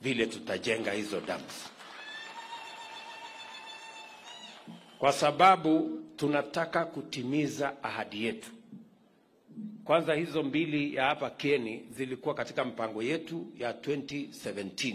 vile tutajenga hizo dams, kwa sababu tunataka kutimiza ahadi yetu. Kwanza hizo mbili ya hapa Kieni zilikuwa katika mpango yetu ya 2017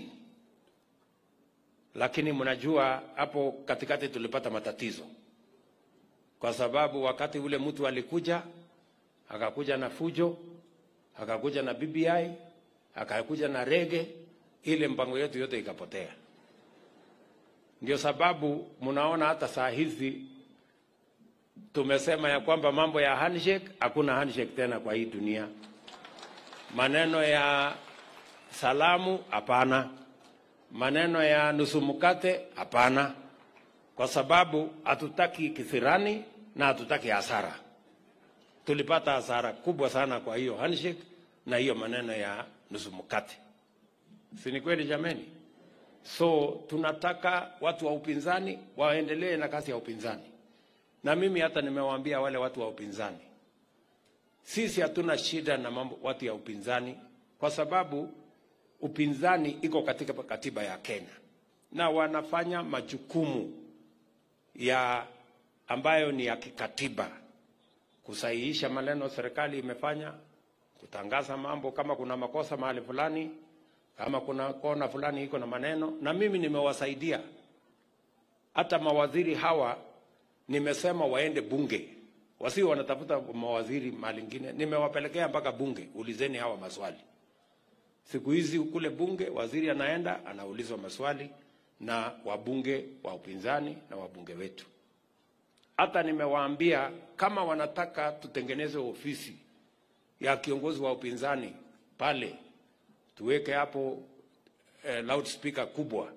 lakini mnajua hapo katikati tulipata matatizo, kwa sababu wakati ule mtu alikuja akakuja na fujo, akakuja na BBI, akakuja na rege, ile mpango yetu yote ikapotea. Ndio sababu mnaona hata saa hizi tumesema ya kwamba mambo ya handshake, hakuna handshake tena kwa hii dunia. Maneno ya salamu, hapana. Maneno ya nusu mkate, hapana, kwa sababu hatutaki kisirani na hatutaki hasara. Tulipata hasara kubwa sana kwa hiyo handshake na hiyo maneno ya nusu mkate, si ni kweli jameni? So tunataka watu wa upinzani waendelee na kazi ya upinzani, na mimi hata nimewaambia wale watu wa upinzani, sisi hatuna shida na mambo watu ya upinzani, kwa sababu upinzani iko katika katiba ya Kenya na wanafanya majukumu ya ambayo ni ya kikatiba, kusahihisha maneno serikali imefanya, kutangaza mambo kama kuna makosa mahali fulani, kama kuna kona fulani iko na maneno, na mimi nimewasaidia. Hata mawaziri hawa nimesema waende bunge, wasio wanatafuta mawaziri mahali ingine, nimewapelekea mpaka bunge, ulizeni hawa maswali. Siku hizi kule bunge waziri anaenda anaulizwa maswali na wabunge wa upinzani na wabunge wetu. Hata nimewaambia kama wanataka tutengeneze ofisi ya kiongozi wa upinzani pale, tuweke hapo eh, loudspeaker kubwa,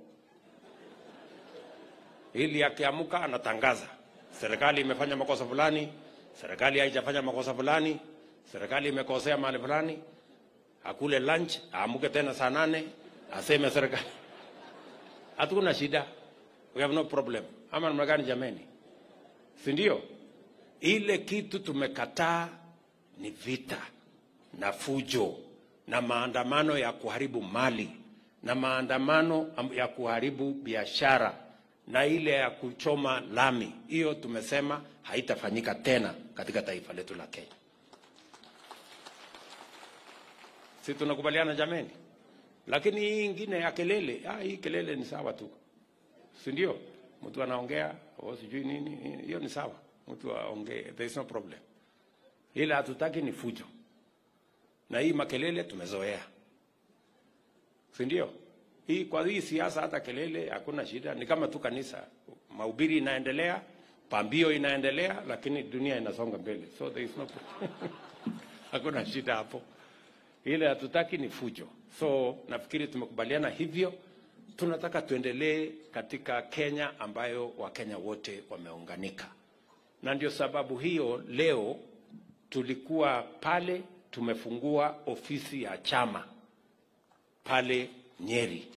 ili akiamuka anatangaza serikali imefanya makosa fulani, serikali haijafanya makosa fulani, serikali imekosea mahali fulani akule lunch, aamuke tena saa nane aseme serikali. Hatuna shida, we have no problem. Ama namna gani jameni? Si ndio? Ile kitu tumekataa ni vita na fujo na maandamano ya kuharibu mali na maandamano ya kuharibu biashara na ile ya kuchoma lami. Hiyo tumesema haitafanyika tena katika taifa letu la Kenya. si tunakubaliana jameni? Lakini hii ingine ya kelele, ah, hii kelele ni sawa tu, si ndio? Mtu anaongea au sijui nini, hiyo ni sawa, mtu aongee, there is no problem. Ila hatutaki ni fujo, na hii makelele tumezoea, si ndio? Hii kwa hii siasa, hata kelele hakuna shida, ni kama tu kanisa, mahubiri inaendelea, pambio inaendelea, lakini dunia inasonga mbele, so there is no hakuna shida hapo ile hatutaki ni fujo. So nafikiri tumekubaliana hivyo. Tunataka tuendelee katika Kenya ambayo Wakenya wote wameunganika, na ndio sababu hiyo leo tulikuwa pale, tumefungua ofisi ya chama pale Nyeri